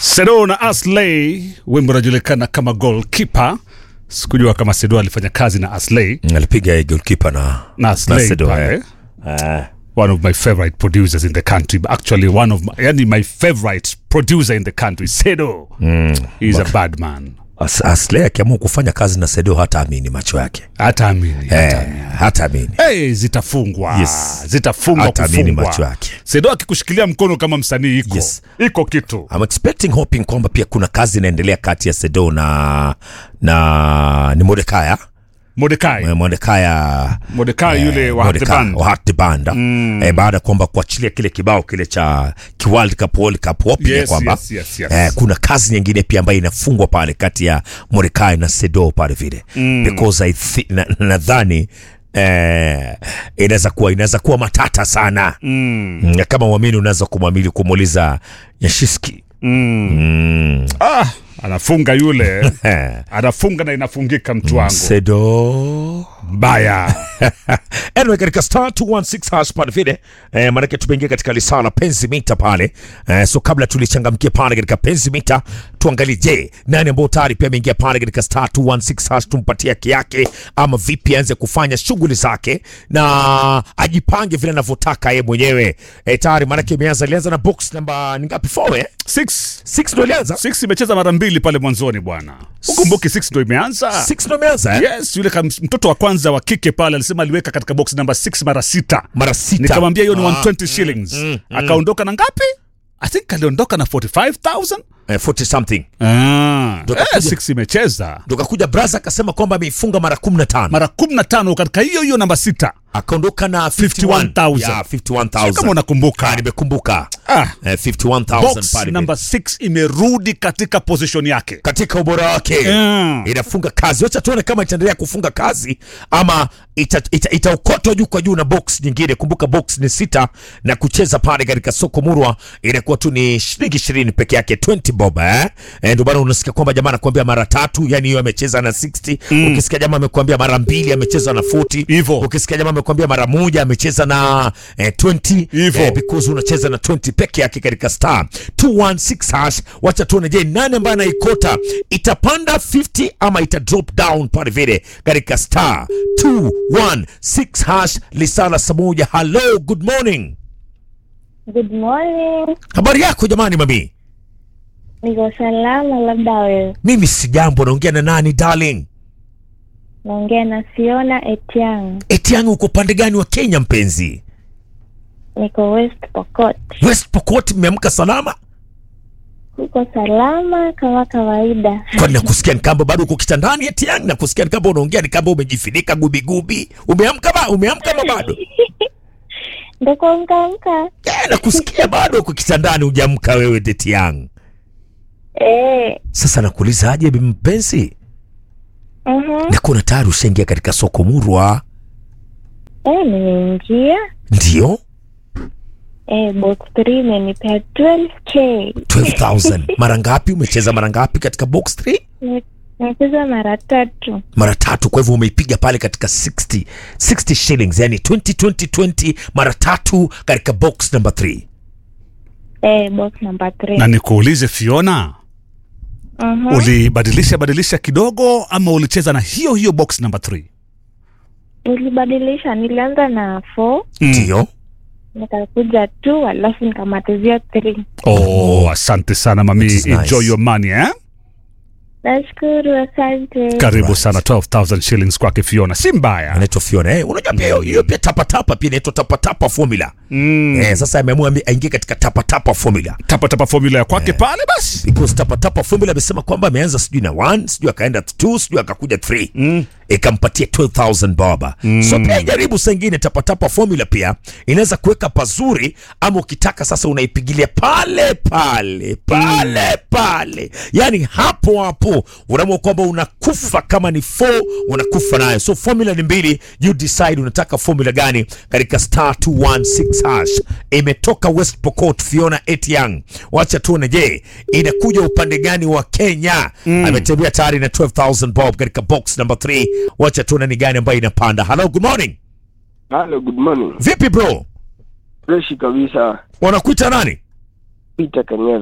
Sedo na Asley, wimbo unajulikana kama goalkeeper. Sikujua kama Sedo alifanya kazi na Asley alipiga goalkeeper na na Asley Sedo, pale. eh. Ah, One of my favorite producers in the country. Actually, one of my, yani my favorite producer in the country, Sedo. He's a bad man. As- Asley akiamua kufanya kazi na Sedo hata amini macho yake Hata amini. Hata amini. eh, hata amini Hey, zitafungwa Yes. zitafungwa Hata amini kufungwa. macho yake. Sedo akikushikilia mkono kama msanii iko Yes. iko kitu I'm expecting hoping kwamba pia kuna kazi inaendelea kati ya Sedo na na ni Mordekaya Mordekai Mordekaya Mordekai yule wa Heart the Band. Hart Band eh, baada ya kwamba kuachilia kile kibao kile cha ki World Cup World Cup hoping ya Yes, kwamba yes, yes, yes. Eh, kuna kazi nyingine pia ambayo inafungwa pale kati ya Mordecai na Sedo pale vile because I thi- na- nadhani eh, inaweza kuwa inaweza kuwa matata sana mm. kama uamini unaweza kumwamili kumuuliza Yashiski mm. ah, anafunga yule Eh, anafunga na inafungika mtu wangu Sedo mbaya anyway, katika star 216 hash pale vile eh, maanake tumeingia katika lisaa la penzi mita pale eh, so kabla tulichangamkia pale katika penzi mita tuangalie, je, nani ambao tayari pia ameingia pale katika star 216 hash, tumpatie haki yake ama vipi aanze kufanya shughuli zake na ajipange vile anavyotaka yeye mwenyewe eh, tayari maanake imeanza, ilianza na box namba ni ngapi? 4 eh? Six. 6 ndo ilianza, Six imecheza mara mbili pale mwanzoni bwana ukumbuki six ndo imeanza 6 ndo imeanza eh? yes yule kam, mtoto wa kwanza wa kike pale alisema aliweka katika box namba 6 mara sita mara sita nikamwambia hiyo ni Ah, 120 shillings akaondoka na ngapi i think aliondoka na 45000 eh, 40 something ah, Ndo eh, kakuja. six imecheza ndo kakuja braza akasema kwamba ameifunga mara 15 mara 15 katika hiyo hiyo namba sita akaondoka na 51,000. 51,000. Yeah, 51,000. kama unakumbuka Ah, nimekumbuka ah, eh, 51,000 box pale namba 6 imerudi katika position yake katika ubora wake Mm. inafunga kazi wacha tuone kama itaendelea kufunga kazi ama itaokotwa ita, itaokotwa juu kwa juu na box nyingine kumbuka box ni sita na kucheza pale katika soko murwa inakuwa tu ni shilingi ishirini peke yake 20 bob eh? Eh, ndio maana unasikia kwamba jamaa anakuambia mara tatu yani hiyo amecheza na 60 ukisikia jamaa amekwambia mara mbili amecheza na 40 Hivyo. ukisikia jamaa amekwambia mara moja amecheza na eh, 20 Hivyo. eh, because unacheza na 20 peke yake katika star 216 hash. Wacha tuone, je, nani ambaye anaikota itapanda 50 ama ita drop down pale vile katika star 216 hash. Lisala saa moja. Hello, good morning. Good morning. Habari yako jamani, mami? Niko salama, labda wewe. Mimi si jambo. Naongea na nani darling? Naongea na Fiona Etiang. Etiang, uko pande gani wa Kenya mpenzi? Niko West Pokot. West Pokot, mmeamka salama? Uko salama kama kawaida. Kwani nakusikia ni kama bado uko kitandani Etiang? Nakusikia ni kama unaongea ni kama umejifunika gubigubi. Umeamka ba? Umeamka ama bado? Ndo kuamkaamka. Eh, nakusikia bado uko kitandani hujamka wewe deti yangu. Eh. Sasa nakuuliza aje bibi mpenzi? Mhm. Na kuna tayari ushaingia katika soko murwa? Eh, nimeingia. Ndio, Eh, box 3 imenipea 12k. 12000. Mara ngapi umecheza mara ngapi katika box 3? Ni- Nimecheza mara tatu. Mara tatu, kwa hivyo umeipiga pale katika 60 60 shillings, yani 20 20 20 mara tatu katika box number 3. Eh, box number na 3. nikuulize fiona Mhm. ulibadilisha badilisha kidogo ama ulicheza na hiyo hiyo box number 3 Nilibadilisha, nilianza na 4, Ndio. nikakuja 2, alafu nikamatizia 3. oh asante sana mami That is nice. enjoy your money eh? Nashukuru, asante. karibu Right. sana 12000 shillings kwake fiona si mbaya Anaitwa Fiona. Eh, unajua pia hiyo- hiyo pia tapa tapa pia inaitwa tapa tapa formula. mm. Eh, sasa ameamua ambi- aingie katika tapa tapa formula. tapatapa formula ya kwake pale basi because tapatapa formula amesema kwamba ameanza sijui na 1 sijui akaenda 2 sijui akakuja 3 mm. ikampatia 12000 baba mm. so pia jaribu saa ingine tapatapa formula pia inaweza kuweka pazuri ama ukitaka sasa unaipigilia pale pale pale mm. pale yani hapo hapo unaamua kwamba unakufa kama ni 4 unakufa nayo so formula ni mbili you decide unataka formula gani katika star 216 hash imetoka west pokot fiona etiang wacha tuone je inakuja upande gani wa kenya mm. ametembea tayari na 12000 bob katika box number 3 wacha tuone ni gani ambayo inapanda hello good morning Hello, good morning. vipi bro Freshi kabisa. wanakuita nani Peter Kanyeve. Peter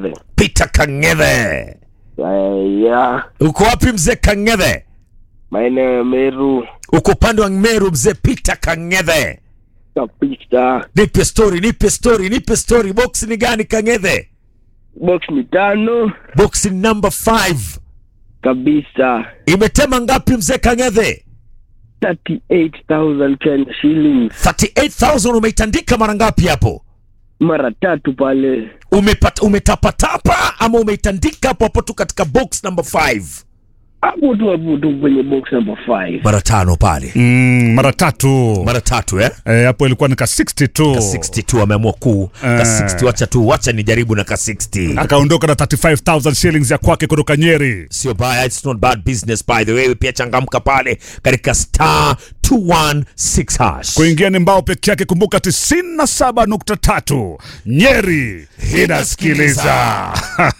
Peter Kang'ethe. Uh, ya Uko wapi mzee Kang'ethe? maeneo ya Meru Uko upande wa Meru mzee Peter Kang'ethe. kabisa. Nipe story, nipe story, nipe story. Box ni gani Kang'ethe? Box ni tano Box ni number 5. kabisa, Imetema ngapi mzee Kang'ethe? 38,000 Kenya shillings 38000 umeitandika mara ngapi hapo? mara tatu pale. Umepata umetapatapa ama umeitandika hapo hapo tu katika box number 5? Hapo tu hapo tu kwenye box number 5. Mara tano pale. mm, mara tatu Mara tatu eh? Eh, hapo ilikuwa ni ka 62 Ka 60 ameamua kuu. Ka Eh. 60 wacha tu, wacha nijaribu na ka 60. akaondoka na 35000 shillings ya kwake kutoka Nyeri. sio baya it's not bad business by the way pia changamka pale katika star 216 hash Kuingia ni mbao peke yake. Kumbuka 97.3 Nyeri inasikiliza.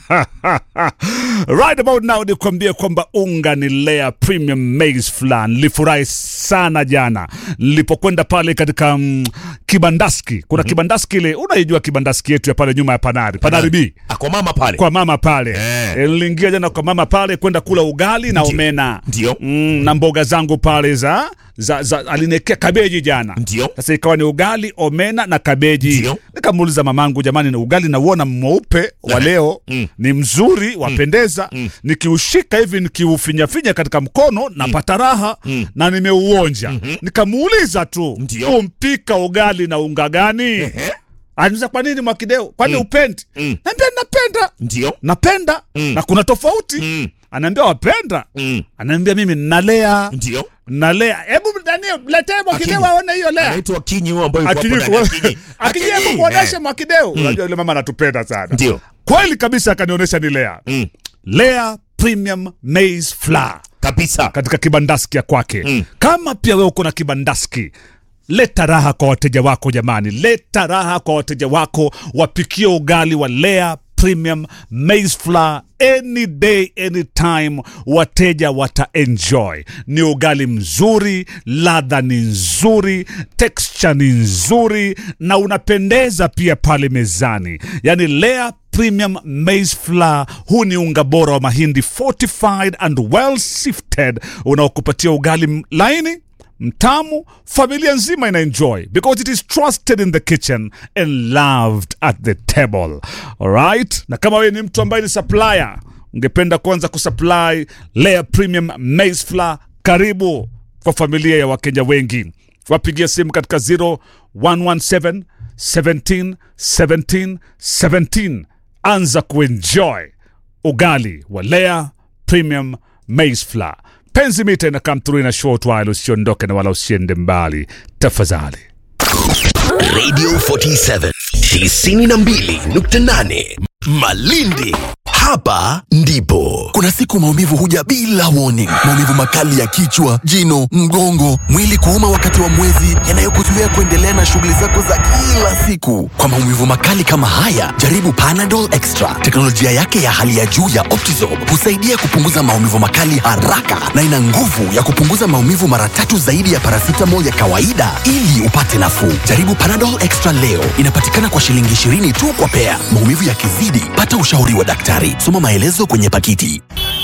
right about now nikwambie kwamba unga ni Lea Premium Maize Flour. Nilifurahi sana jana nilipokwenda pale katika mm, kibandaski. Kuna kibandaski ile, unaijua kibandaski yetu ya pale nyuma ya Panari, Panari B ako mama pale kwa mama pale Eh. Eh, niliingia jana kwa mama pale kwenda kula ugali na Ndio. omena Ndio. mm, na mboga zangu pale za, za, za alinekea kabeji jana Ndio. sasa ikawa ni ugali omena na kabeji Ndio. nikamuuliza mamangu jamani na ugali nauona mweupe wa leo Mm. ni mzuri wapendeza nikiushika hivi nikiufinyafinya katika mkono napata raha na nimeuonja nikamuuliza tu Ndio. umpika ugali na unga gani Ehe. Anauliza kwa nini Mwakideu? Kwani upendi? Mm. Naambia napenda. ndio Napenda na kuna tofauti. Mm. Anaambia wapenda. Mm. Anaambia mimi nalea. ndio Nalea. Hebu Daniel letee Mwakideu Akinyi. aone hiyo lea. anaitwa kinyi huyo ambayo yuko hapo Akinyi ndani Akinyi. Akinyi Akinyi, hebu kuonesha eh. Mwakideu. Unajua yule mama anatupenda sana. Ndio. Kweli kabisa akanionyesha ni lea. Mm. Lea Premium Maize Flour kabisa katika kibandaski ya kwake Mm. kama pia wewe uko na kibandaski leta raha kwa wateja wako jamani leta raha kwa wateja wako wapikie ugali wa lea premium maize flour any day anytime wateja wataenjoy ni ugali mzuri ladha ni nzuri texture ni nzuri na unapendeza pia pale mezani yani lea premium maize flour huu ni unga bora wa mahindi fortified and well sifted unaokupatia ugali m- laini mtamu familia nzima ina enjoy because it is trusted in the kitchen and loved at the table alright na kama wewe ni mtu ambaye ni supplier ungependa kuanza kusupply layer premium maize flour karibu kwa familia ya wakenya wengi wapigia simu katika 0117 17 17 17 anza kuenjoy ugali wa Lea Premium Maize Flour. Penzi mita ina come through in a short while, usiondoke na wala usiende mbali tafadhali. Radio 47 92.8 Malindi. Hapa ndipo kuna siku maumivu huja bila warning. Maumivu makali ya kichwa, jino, mgongo, mwili kuuma wakati wa mwezi, yanayokuzuia kuendelea na shughuli zako za kila siku. Kwa maumivu makali kama haya, jaribu Panadol Extra. Teknolojia yake ya hali ya juu ya Optizorb husaidia kupunguza maumivu makali haraka na ina nguvu ya kupunguza maumivu mara tatu zaidi ya paracetamol ya kawaida ili upate nafuu. Jaribu Panadol Extra leo. Inapatikana kwa shilingi 20 tu kwa pea. Maumivu yakizidi, pata ushauri wa daktari. Soma maelezo kwenye pakiti.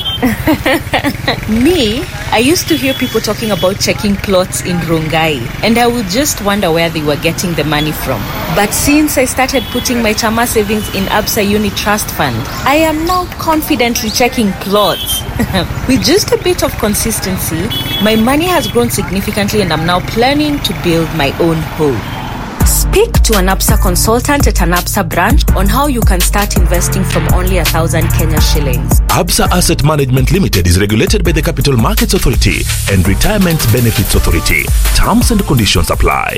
Me, I used to hear people talking about checking plots in Rongai, and I would just wonder where they were getting the money from. But since I started putting my Chama savings in Absa Uni Trust Fund, I am now confidently checking plots. With just a bit of consistency, my money has grown significantly, and I'm now planning to build my own home. Speak to an APSA consultant at an APSA branch on how you can start investing from only a thousand Kenya shillings. Absa Asset Management Limited is regulated by the Capital Markets Authority and Retirement Benefits Authority. Terms and conditions apply.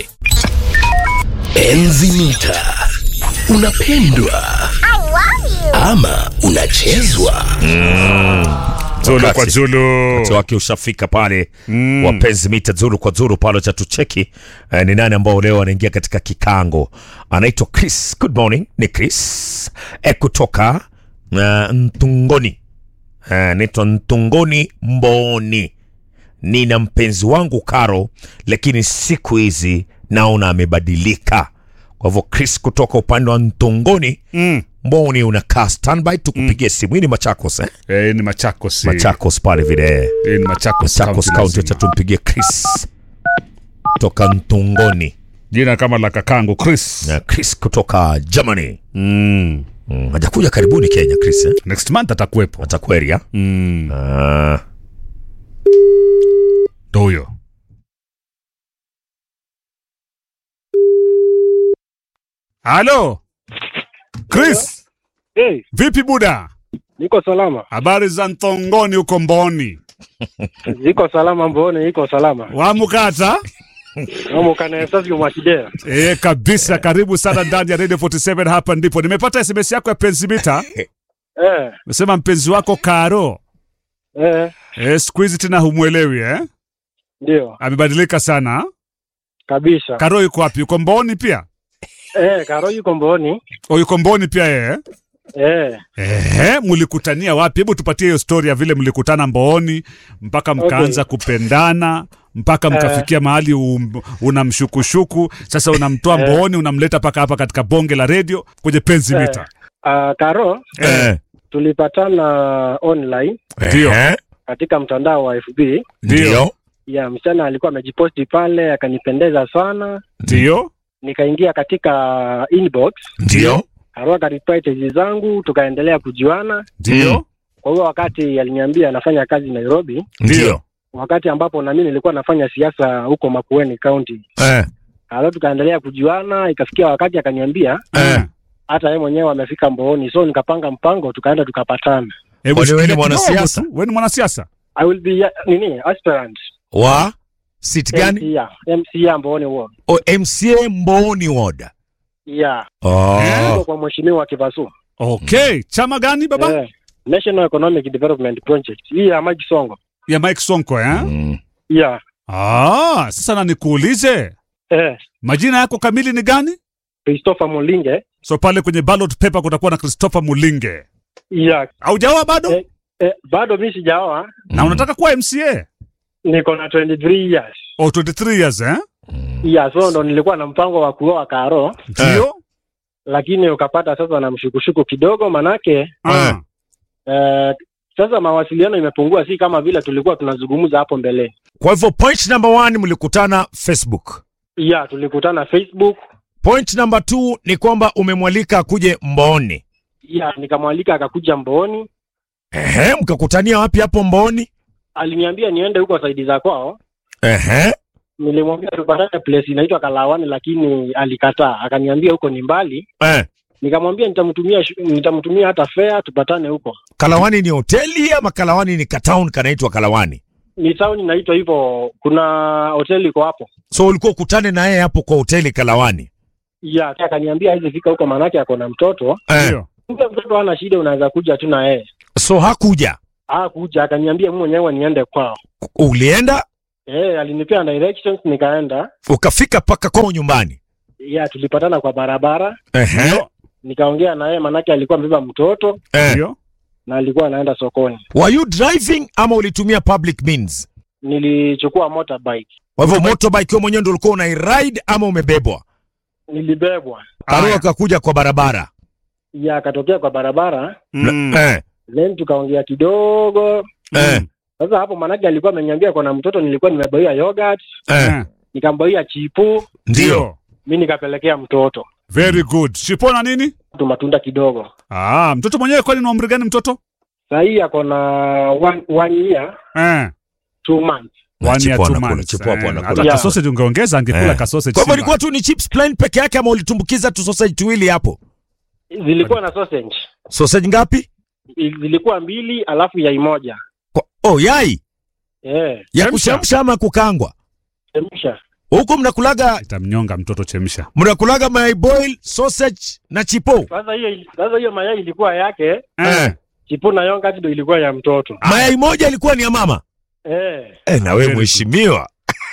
Enzi mita. Unapendwa ama unachezwa? Zulu Wakati. kwa Zulu. wakati wake ushafika pale mm. wapenzi mita zuru kwa zuru pale cha tucheki eh, ni nani ambao leo anaingia katika kikango anaitwa chris good morning ni chris eh, kutoka uh, ntungoni eh, naitwa ntungoni mboni nina mpenzi wangu karo lakini siku hizi naona amebadilika kwa hivyo chris kutoka upande wa ntungoni mm. mboni unakaa standby tukupigie simu hii ni machakos eh? Eh, ni Machakos. machakos pale vile Eh, ni Machakos. machakos County kaunti lazima. acha tumpigie chris kutoka ntungoni Jina kama la kakangu Chris. na chris kutoka germany Mm. mm, hajakuja karibuni kenya chris eh? Next month atakuwepo. atakweria Mm. ah. Ndo huyo. Halo. Chris, Hey, vipi buda? niko salama. Habari za Ntongoni huko Mboni. Ziko salama mbone, iko salama. Wamukata? Amo kana esasi mwakidea. E, kabisa. Karibu sana ndani ya Radio 47 hapa ndipo. Nimepata SMS yako ya Pensibita. Eh, Umesema mpenzi wako Karo. eh, E, siku hizi tena humwelewi eh? ndio. Amebadilika sana. Kabisa. Karo yuko wapi? Yuko Mboni pia? Eh, Karo yuko mboni. O, yuko Mboni pia yeye? Eh, Ehe, mlikutania wapi? Hebu tupatie hiyo story ya vile mlikutana Mbooni mpaka mkaanza kupendana mpaka mkafikia mahali um, unamshukushuku sasa, unamtoa Mbooni unamleta mpaka hapa katika bonge la redio kwenye penzi Eh. mita. uh, Karo eh. tulipatana online Ndio. Eh, katika mtandao wa FB. ndio Ya msichana alikuwa amejiposti pale akanipendeza sana. Ndio. Nikaingia katika inbox, ndio Karo akareply teji zangu, tukaendelea kujuana. Ndio. Kwa hiyo wakati aliniambia anafanya kazi Nairobi, ndio wakati ambapo na mimi nilikuwa nafanya siasa huko Makueni County. eh. Alafu tukaendelea kujuana, ikafikia wakati akaniambia Eh. hata yeye mwenyewe amefika Mbooni, so nikapanga mpango, tukaenda tukapatana. Hebu Kwani wewe ni shikilia kidogo mwanasiasa? tu. Wewe ni mwanasiasa? I will be ya- nini aspirant wa sit gani MC ya MC ya Mbooni ward o mca mboni ward yeah, oh. Niko kwa mheshimiwa Kivasu Okay, chama gani baba? eh, National Economic Development Project hii ya Mike Songo Ya Mike Sonko eh? mm. yeah, Ah, sasa na nikuulize eh, majina yako kamili ni gani? Christopher Mulinge So pale kwenye ballot paper kutakuwa na Christopher Mulinge. yeah, Haujaoa bado? eh, eh, bado mi sijaoa, Na unataka kuwa MCA? niko na 23 years Oh, 23 years eh? yeah, so ndo nilikuwa na mpango wa kuoa Karo, Ndio. lakini ukapata sasa na mshukushuku kidogo, manake Ah. eh, sasa mawasiliano imepungua, si kama vile tulikuwa tunazungumza hapo mbele. kwa hivyo point number one mlikutana facebook Yeah, tulikutana Facebook. point number two ni kwamba umemwalika akuje mboni Yeah, nikamwalika akakuja Mbooni. Ehe, mkakutania wapi hapo mboni Aliniambia niende huko saidi za kwao. Ehe. Nilimwambia tupatane place inaitwa Kalawani, lakini alikataa, akaniambia huko ni mbali. Eh. Nikamwambia nitamtumia shu- nitamtumia hata fare tupatane huko. kalawani ni hoteli ama kalawani ni katown kanaitwa kalawani Ni town inaitwa hivyo, kuna hoteli iko hapo. so ulikuwa ukutane na yeye hapo kwa hoteli kalawani Yeah, akaniambia hizi fika huko, manake ako na mtoto. eh. Ndio. Kumbe mtoto hana shida, unaweza kuja tu na yeye. so hakuja Ah, kuja akaniambia mimi mwenyewe niende kwao. ulienda Eh, alinipea directions nikaenda. ukafika mpaka kwao nyumbani Yeah, tulipatana kwa barabara. Ehe. Nikaongea na yeye manake alikuwa amebeba mtoto Eh. Ndio. na alikuwa anaenda sokoni. were you driving ama ulitumia public means Nilichukua motorbike, kwa hivyo motorbike wewe mwenyewe ndio ulikuwa unairide ama umebebwa nilibebwa. karo Aya. akakuja kwa barabara Ya akatokea kwa barabara, Mm. eh. then tukaongea kidogo. Eh. Sasa hapo manake alikuwa ameniambia kuna mtoto, nilikuwa nimebaia yogurt, Eh. Eh. nikambaia chipu, ndio mi nikapelekea mtoto Very good. Shipona nini? tu matunda kidogo. Ah, mtoto mwenyewe kwani ni umri gani mtoto? Saa hii ako na one, one year Eh. two months. One year, Chipo two anakula, months. chipo hapo Eh, anakula. hata Yeah. kasausage ungeongeza angekula Eh. kasausage. kwa hivyo Simba. ilikuwa tu ni chips plain peke yake ama ulitumbukiza tu sausage tuwili hapo Zilikuwa na sausage, sausage ngapi zilikuwa mbili alafu yai moja. kwa, oh yai Eh, ya Chemsha. kuchemsha ama kukangwa chemsha. huku mnakulaga Itamnyonga mtoto chemsha. mnakulaga mayai boil sausage na chipo Sasa hiyo sasa hiyo mayai ilikuwa yake, Eh. chipu na yogurt ndio ilikuwa ya mtoto. mayai moja ilikuwa ni ya mama Eh, eh, na Very wewe good. mheshimiwa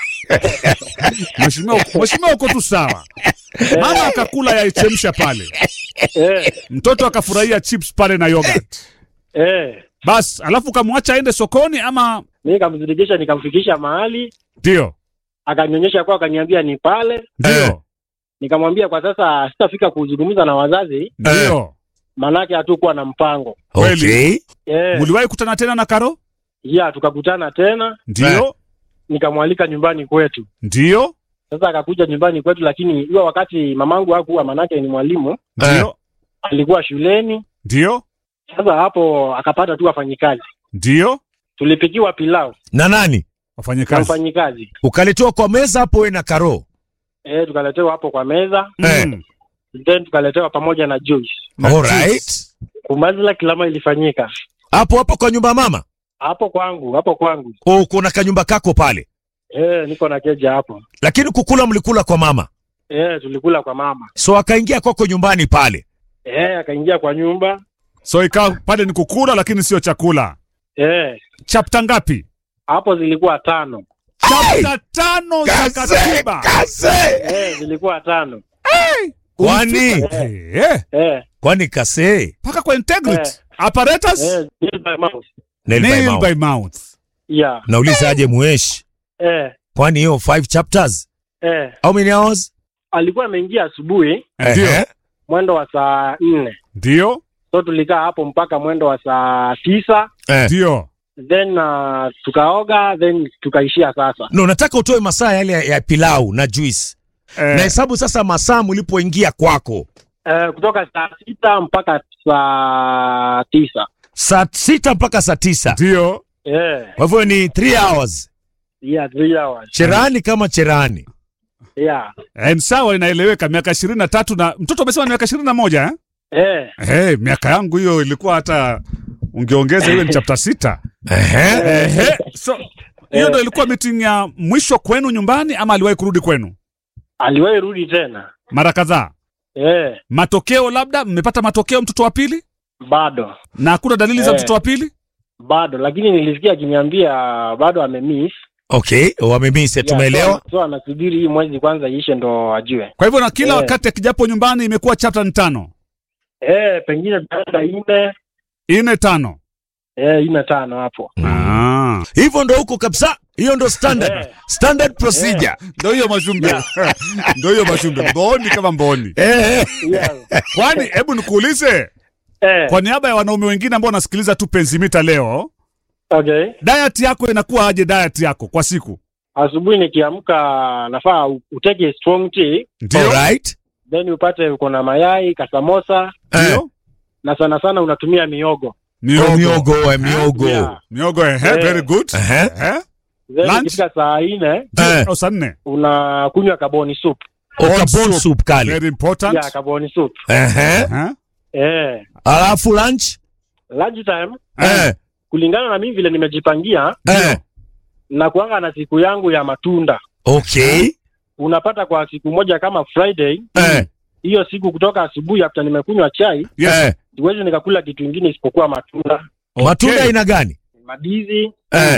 Mheshimiwa mheshimiwa uko tu sawa. Mama akakula yaichemsha pale. eh, Mtoto akafurahia chips pale na yogurt. eh. Bas, alafu kamwacha aende sokoni ama Mi nikamzidikisha nikamfikisha mahali, ndio? akanionyesha kwa, akaniambia ni pale. Ndio. Nikamwambia kwa sasa sitafika kuzungumza na wazazi, Ndio. maanake hatukuwa na mpango Okay. eh, Muliwahi kutana tena na Karo? ya tukakutana tena, Ndio, nikamwalika nyumbani kwetu. ndio, Sasa akakuja nyumbani kwetu, lakini hiyo wakati mamangu hakuwa, maanake ni mwalimu, ndio, alikuwa shuleni. ndio, Sasa hapo akapata tu wafanyikazi, ndio. tulipikiwa pilau Na nani? na Wafanyakazi. mfanyikazi Ukaletewa kwa meza hapo we na Karo. eh, tukaletewa hapo kwa meza, Eh. Mm. then tukaletewa pamoja na juice. Na All juice. right. Kumaliza kilama ilifanyika Hapo hapo kwa nyumba ya mama. hapo kwangu, hapo kwangu Oh, kuna kanyumba kako pale. eh, niko na keja hapo Lakini kukula mlikula kwa mama. eh, tulikula kwa mama So akaingia kwako nyumbani pale. eh, akaingia kwa nyumba So ikawa pale ni kukula lakini sio chakula. eh, Chapta ngapi? hapo zilikuwa tano Chapta tano za katiba. eh, zilikuwa tano Kwani Eh, eh, eh, kwani kase mpaka kwa integrity. Eh. Apparatus eh, nail by mouth. nail by nail mouth. by mouth. yeah Nauliza aje mueshi. eh, Kwani hiyo five chapters? eh. How many hours? alikuwa ameingia asubuhi Ndio, Ehe. mwendo wa saa nne ndio, so tulikaa hapo mpaka mwendo wa saa tisa Eh. ndio. then uh, tukaoga then tukaishia sasa No, nataka utoe masaa yale ya, ya pilau na juice. Na Eh, hesabu sasa masaa mlipoingia kwako. eh, kutoka saa sita mpaka saa tisa Saa sita mpaka saa tisa. eh, Kwa hivyo ni three hours. yeah, three hours Cherani kama cherani. yeah. eh, sawa, inaeleweka. Miaka ishirini na tatu na mtoto amesema ni miaka ishirini na moja eh? eh, Eh, miaka yangu hiyo ilikuwa hata ungeongeza iwe ni chapta sita. Ehe. Ehe, so hiyo ndo ilikuwa meeting ya mwisho kwenu nyumbani ama aliwahi kurudi kwenu aliwahi rudi tena mara kadhaa? eh, Matokeo labda mmepata matokeo mtoto wa pili bado na hakuna dalili za Eh. mtoto wa pili? bado lakini nilisikia akiniambia bado amemiss Okay, wamemisi Yeah, tumeelewa. so, so anasubiri hii mwezi kwanza iishe ndo ajue Kwa hivyo na kila Eh. wakati akijapo nyumbani imekuwa chapta ni tano eh, pengine tutaenda ine ine tano. eh, ine tano hapo Ah. Hivyo ndo huko kabisa. Hiyo ndo standard. Eh. Standard procedure. Ndo hiyo mashumbe, ndo hiyo mashumbe, mboni kama mboni. Eh. yeah. Kwani hebu nikuulize, eh, kwa niaba ya wanaume wengine ambao wanasikiliza tu Penzimita leo, okay diet yako inakuwa aje? Diet yako kwa siku asubuhi nikiamka nafaa u- uteke strong tea ndio Alright. then upate uko na mayai kasamosa Eh. ndio na sana sana unatumia miogo Oh, miogo miogo, eh, miogo. Yeah. miogo, ehe, Eh. very good. Ehe. Ehe, then Lunch? ikifika saa nne Eh. au saa nne, unakunywa kaboni soup Oka soup. bone soup kali. very important. ya kaboni soup Ehe. Ehe. eh, Alafu lunch? lunch time Eh. kulingana na mimi vile nimejipangia Eh. na kuanga na siku yangu ya matunda Okay. unapata kwa siku moja kama friday Eh. hiyo siku kutoka asubuhi after nimekunywa chai Yes. Eh. siwezi nikakula kitu ingine isipokuwa matunda Matunda Okay. aina gani? madizi Eh.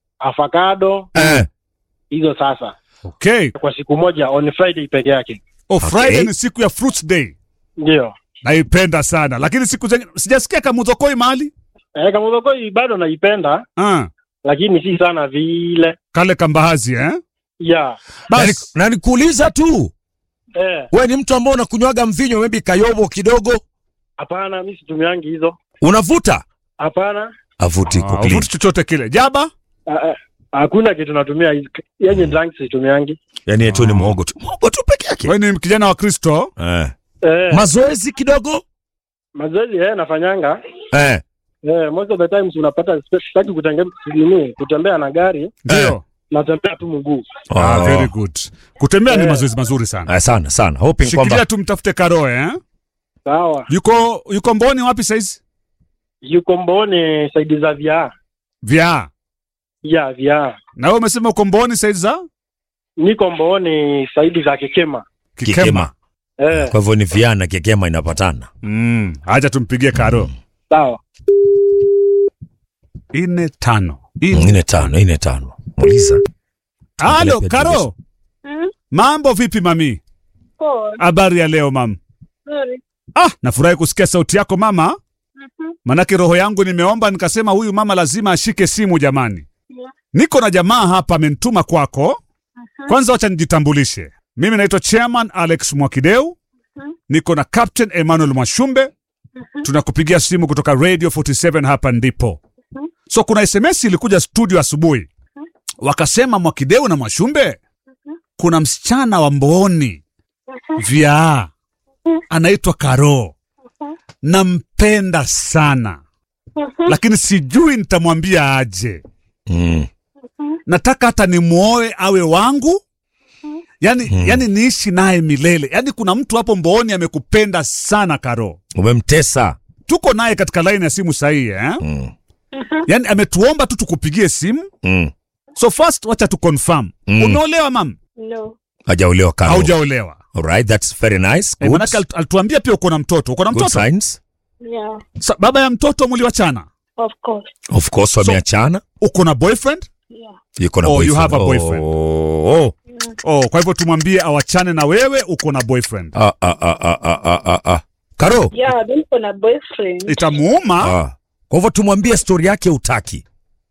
avocado Eh. hizo sasa Okay. kwa siku moja on friday peke yake Oh, Okay. Friday ni siku ya fruits day. ndio Naipenda sana. Lakini siku zingine sijasikia kamuzokoi mahali. eh, kamudhokoi bado naipenda Ah, lakini si sana vile kale kambahazi eh? ya Na ni- Bas. Na nikuuliza tu, eh, we ni mtu ambao unakunywaga mvinyo maybe kayobo kidogo, hapana mi situmiangi hizo unavuta? hapana Avuti Ah, uvuti chochote kile. Jaba? Ah, ah, hakuna kitu natumia hizi- yenye drunk situmiangi Yani yetu ni muhogo tu. Muhogo tu peke yake. Wewe ni kijana wa Kristo. Eh. eh, Mazoezi kidogo? mazoezi eh, nafanyanga Eh. eh, most of the times unapata sitaki kutenge- nini, kutembea na gari Ndio. natembea tu mguu Ah, Oh. very good. Kutembea ni Eh. mazoezi mazuri sana. Eh, sana sana. Hoping Shikilia kwamba tu mtafute Karoe eh? sawa Yuko yuko Mboni wapi saizi? yuko mboni saidi za vyaa Vya. ya vyaa Na wewe umesema uko Mboni saizi za niko mboni saidi za kikema kikema. eh, Kwa hivyo ni viana kikema inapatana. Mm, acha tumpigie Karo. sawa Ine tano. Ine. Ine tano, ine tano. Muuliza. Halo, Pia Karo. Mm. Mambo vipi mami? Poa. Habari ya leo mam? Nzuri. Ah, nafurahi kusikia sauti yako mama. Mhm. Manake roho yangu nimeomba nikasema huyu mama lazima ashike simu jamani. Yeah. Niko na jamaa hapa amenituma kwako. Kwanza wacha nijitambulishe. Mimi naitwa Chairman Alex Mwakideu. Mhm. Niko na Captain Emmanuel Mwashumbe tunakupigia simu kutoka radio 47 hapa ndipo so kuna sms ilikuja studio asubuhi wakasema mwakideu na mwashumbe kuna msichana wa mbooni vyaa anaitwa karo nampenda sana lakini sijui nitamwambia aje Mm. nataka hata nimwoe awe wangu yani, yani niishi naye milele yani kuna mtu hapo mbooni amekupenda sana karo Umemtesa. tuko naye katika laini ya simu sahihi eh? Mm. yani ametuomba tu tukupigie simu Mm. so first wacha tu confirm Mm. umeolewa mam No. Hajaolewa Karo. haujaolewa Alright, that's very nice. Eh, Good. manake alitu- alituambia pia uko na mtoto uko na Good mtoto signs. Yeah. Sa, baba ya mtoto mliwachana Of course. Of course wameachana. uko na boyfriend Yeah. Yuko na Oh, you boyfriend. have a boyfriend. Oh, oh. oh, kwa hivyo tumwambie awachane na wewe uko na boyfriend Ah, ah, ah, ah, ah, ah, ah, ah. Karo. Yeah, mimi niko na boyfriend. itamuuma Ah. Kwa hivyo tumwambie story yake utaki.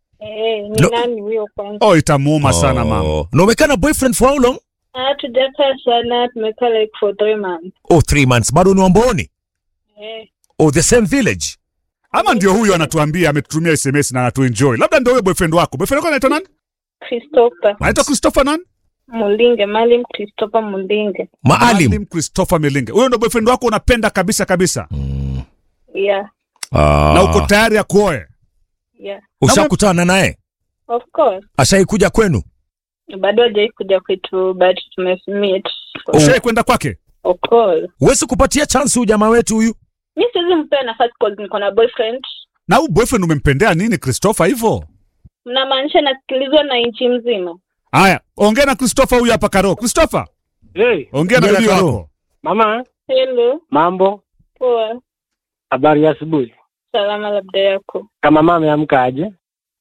Eh, ni No. nani huyo kwanza? oh, itamuuma sana mama Oh. Na umekaa na boyfriend for how long? Ah, tujakaa sana, tumekaa like for three months. Oh, three months. Bado ni wamboni? Eh, Oh, the same village. ama ndio huyu anatuambia ametutumia sms na anatuenjoy labda ndio huyo boyfriend wako boyfriend wako anaitwa nani Christopher anaitwa christopher nani Mulinge, Malim Christopher Mulinge. Maalim. christopher milinge huyo ndio boyfriend wako unapenda kabisa kabisa Yeah, Ah. na uko tayari ya kuoe yeah. Ushakutana naye? Of course. Ashaikuja kwenu? Bado hajai kuja kwetu but tumemeet. ushai kwenda kwake Of course. Huwezi kupatia chance huyu jamaa wetu huyu? Mi siwezi mpea nafasi cause niko na boyfriend. na huyu boyfriend umempendea nini christopher hivyo Mnamaanisha nasikilizwa na nchi mzima? haya ongea na christopher huyu hapa karo christopher Hey, ongea na Ongea na bibi Karo. wako mama, Hello, mambo, poa. habari ya asubuhi. Salama labda yako. Kama mama ameamka aje?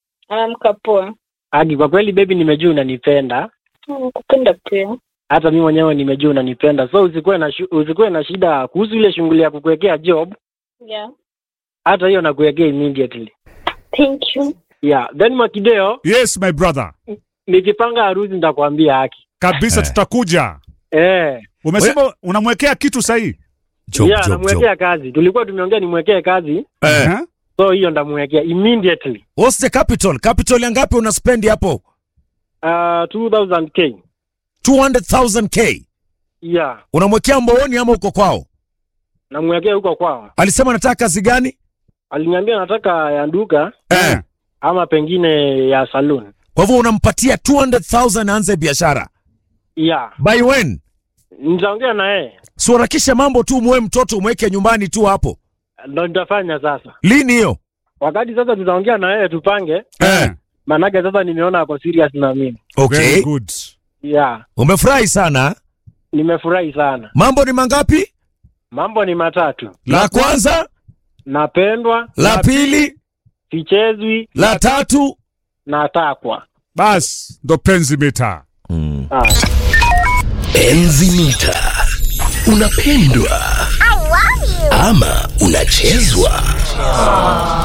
Amka poa. Agi, kwa kweli baby, nimejua unanipenda, Mm, Kupenda pia. hata mi mwenyewe nimejua unanipenda, so usikuwe na shu, usikuwe na shida kuhusu ile shughuli ya kukuwekea job, Yeah. hata hiyo nakuwekea immediately. Thank you. Yeah, then Mwakideo, yes my brother nikipanga harusi nitakwambia haki. kabisa Eh. tutakuja Eh, umesema unamwekea kitu sahii Job, yeah, job, job. namwekea kazi. Tulikuwa tumeongea nimwekee kazi, Eh. Eh? so hiyo ndamwekea immediately. What's the capital? Capital ya ngapi una spend hapo? Uh, 2000k. 200,000k. Yeah, Unamwekea mbooni ama uko kwao? namwekea huko kwao. Alisema anataka kazi gani? Aliniambia nataka ya duka Eh. ama pengine ya saloon. Kwa hivyo unampatia 200,000 aanze biashara. Yeah, By when? nitaongea na yeye, Si uharakishe mambo tu, muwe mtoto umweke nyumbani tu hapo. ndo nitafanya sasa. Lini hiyo? Wakati sasa tutaongea na yeye tupange, Eh. manake sasa nimeona ako serious na mimi. Okay. Very good. Yeah, Umefurahi sana. nimefurahi sana. Mambo ni mangapi? Mambo ni matatu: La kwanza, napendwa, la pili, sichezwi, la tatu. natakwa. bas ndo penzi mita Ah. Enzi mita. Unapendwa ama unachezwa?